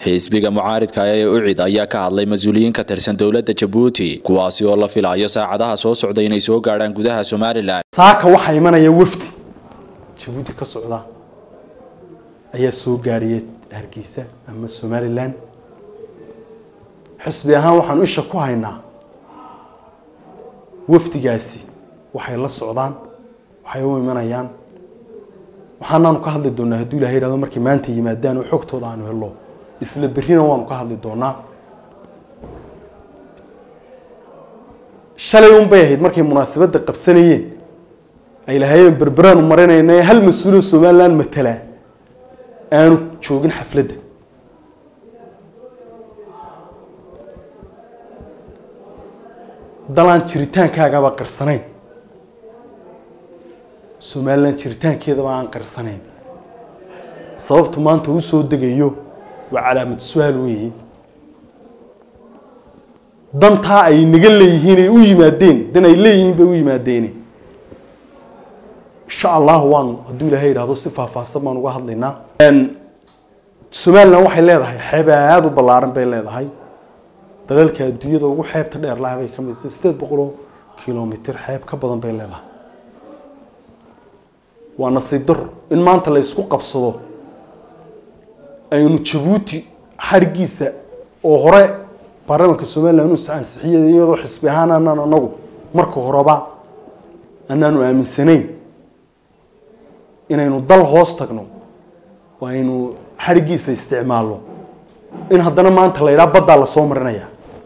xisbiga mucaaridka ee ucid ayaa ka hadlay mas-uuliyiin ka tirsan dowladda jabuuti kuwaasi oo la filayo saacadaha soo socda inay soo gaadhaan gudaha somalilan saaka waxaa imanaya wafdi jabuuti ka socda ayaa soo gaadhaya hargeysa ama somalilan xisbi ahaan waxaanu isha ku haynaa wafdigaasi waxay la socdaan waxay u imanayaan waxaanaanu ka hadli doonaa hadduu ilahay yidhahdo markay maanta yimaadaan oo xogtooda aanu helo isla berrina waanu ka hadli doonaa shalay un bay ahayd markay munaasabadda qabsanayeen ay lahaayeen berberaanu marinayna hal mas-uuloo somalilan matala aanu joogin xafladda dalaan jiritaankaagaba qarsanayn somalilan jiritaankeedaba aan qarsanayn sababtu maanta u soo degayo waa calaamad su-aal weeye dantaa ay naga leeyihiin ay u yimaadeen dan ay leeyihiin bay u yimaadeene insha allah waanu hadduu ilaahay yidhahdo si faahfaahsan baan uga hadlaynaa somalilan waxay leedahay xeeb aada u ballaaran bay leedahay dalalka adduunyada ugu xeebta dheer laha bay ka mid sideed boqoloo kilomitr xeeb ka badan bay leedahay waa nasiib daro in maanta la isku qabsado aynu jabuuti xarigiisa oo hore baarlamaanka somalilan uu ansixiyay iyadoo xisbi ahaan anaan anagu marka horeba anaanu aaminsanayn inaynu dal hoos tagno oo aynu xarigiisa isticmaalno in haddana maanta la yidhaha baddaa lasoo marinaya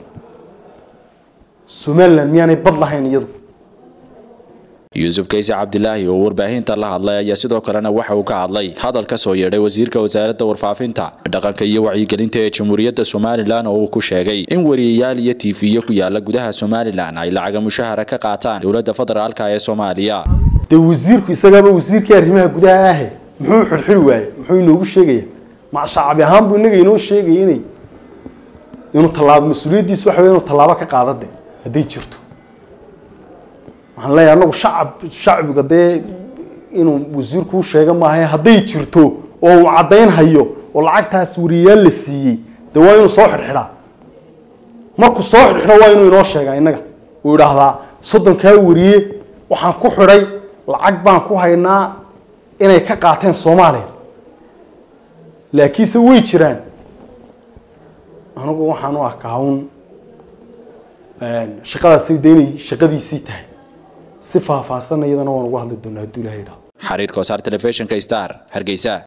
somalilan miyaanay bad lahayn iyadu yuusuf kayse cabdilaahi oo warbaahinta la hadlay ayaa sidoo kalena waxa uu ka hadlay hadal ka soo yeedhay wasiirka wasaaradda warfaafinta dhaqanka iyo wacyigelinta ee jamhuuriyadda somalilan oo uu ku sheegay in wariyayaal iyo tiifiyo ku yaala gudaha somalilan ay lacaga mushahara ka qaataan dowladda federaalka ee soomaaliya dee wasiirku isagaaba wasiirkii arrimaha gudaha ahe muxuu xidhxidhi waaye muxuu inoogu sheegaya macshaacabi ahaan buu inaga inoo sheegaya inay inuu tallaabo mas-uuliyaddiisu waxa wey inuu tallaabo ka qaadade hadday jirto waxaan leeyahay anagu shacab shacbiga dee inuu wasiirku u sheega maaha hadday jirto oo uu caddayn hayo oo lacagtaas wariyayaal la siiyey dee waa inuu soo xidhxidhaa markuu soo xidhxidho waa inuu inoo sheegaa innaga uu idhaahdaa soddonkaa wariye waxaan ku xidhay lacag baan ku haynaa inay ka qaateen soomaaliya laakiinse way jiraan anigu waxaan u arkaa un shaqadaasi de inay shaqadiisii tahay si faahfaahsan iyadana waan uga hadli doonaa hadduu ilahay idhaho xariirka wasaar telefishinka star hargeysa